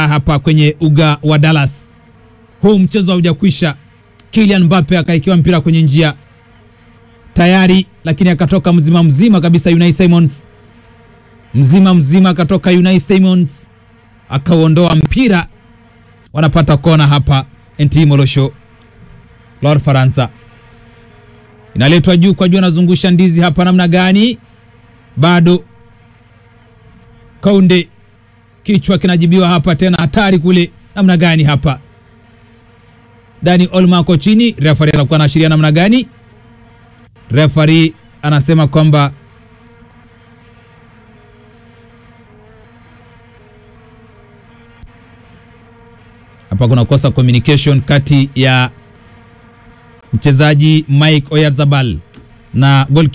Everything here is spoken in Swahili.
hapa kwenye uga wa Dallas. Huu mchezo haujakwisha. Kylian Mbappe akaikiwa mpira kwenye njia tayari, lakini akatoka mzima mzima kabisa. Unai Simons mzima mzima akatoka Unai Simons akauondoa mpira, wanapata kona hapa. NT Molosho Lord Faransa inaletwa juu kwa juu, anazungusha ndizi hapa namna gani? Bado Kaunde kichwa kinajibiwa hapa tena, hatari kule namna gani hapa? Dani Olmo ako chini, refari anakuwa anaashiria namna gani? Refari anasema kwamba hapa kuna kosa communication kati ya mchezaji Mike Oyarzabal na goal